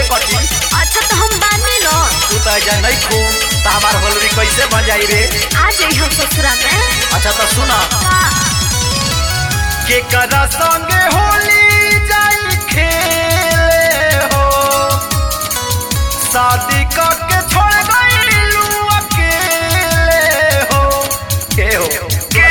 कटी अच्छा तो हम बानी न तू तो ऐजा नहीं खू तो हमार होलरी कैसे बन जाई रे आ जाई हम ससुरा में अच्छा तो सुना का के करा संगे होली जाई खेले हो शादी करके छोड़ गईलू अकेले हो के हो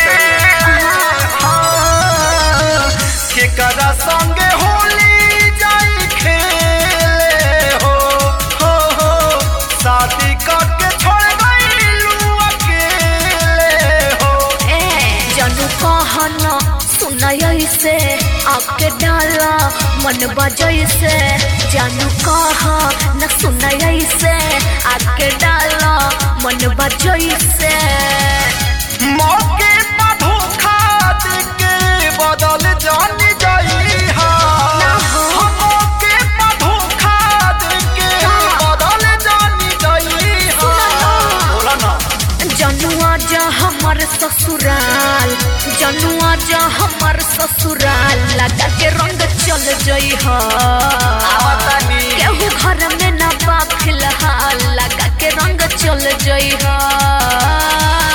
हाँ, के करा संगे होली जाई खेले हो हो हो शादी करके छोड़ गईलू अकेले हो ए जानू कहन सुनय से आके डाला मन बजय से जानू कह न सुनय से आके डाला मन बजय से मौके पर धोखा देके बदल जान जाई हा ना हो। मौके पर धोखा देके का? बदल जान जाई हा सुना ना। बोला ना जनुआ जा हमर ससुराल जनुआ जा हमर ससुराल लगा के रंग चल जई ह आवतानी केहू घर में ना बा फिलहाल लगा के रंग चल जई ह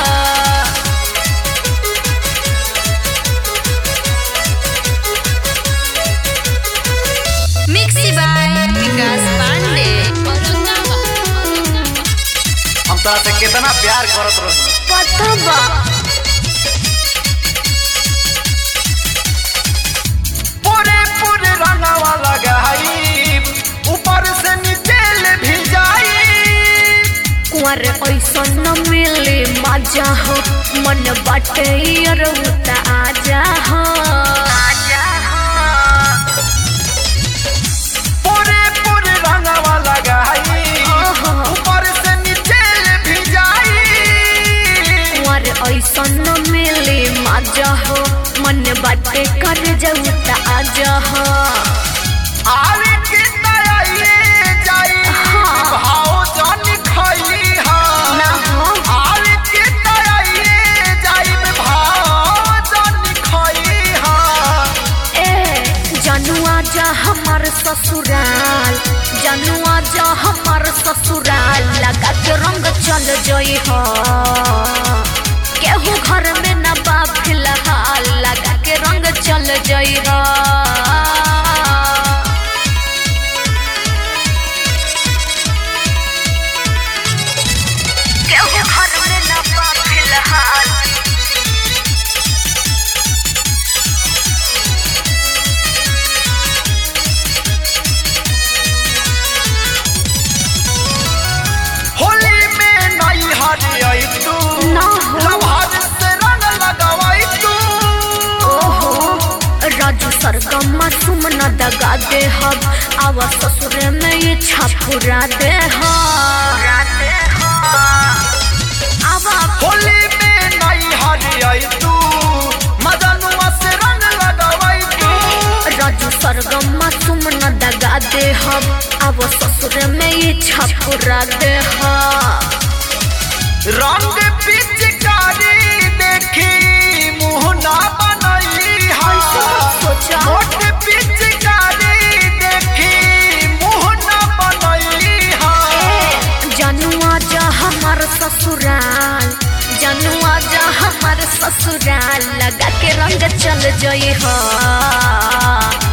मिक्सी बाय विकास पांडे हम तोरा से कितना प्यार करत रही पता बा पूरे पूरे रंगवा लगाई ऊपर से नीचे ले भी जाई कुंवर ऐसा न मिले मजा हो मन बाटे रउता आजा हो आजा हो पूरे पूरे रंगवा लगाई ओहो। ऊपर से नीचे ले भी जाई कुंवर ऐसा न मिले मजा हो मन बाटे कर जाऊ त आजा हो आवे के तयाइए जाई हाँ। भाव जान खाई हा ना हो आवे के तयाइए जाई भाव जान खाई हा ए जनुआ जा हमर ससुराल जनुआ जा हमर ससुराल लगा के रंग चल जई हो केहू घर में न बा फिलहाल लगा के रंग चल जई हो केहू घर में न बा फिलहाल होली में नई हरी आई तू ना हो। लभार से रंग लगावाई तू ओहो राजू सरगम सुम न दगा दे हब आवा ससुरे में ये छापुरा दे आवा होली में नई हरी आई तू मदनुआ से रंग लगावाई तू राजू सरगम सुम न दगा दे हब आवा ससुरे में ये छापुरा दे रंग पिचकारी देखी मुंह ना बनई हा ऐसे मत सोचा। मोट पिचकारी देखी मुंह ना बनई हा जनुआ जा हमर ससुराल जनुआ जा हमर ससुराल लगा के रंग चल जई हो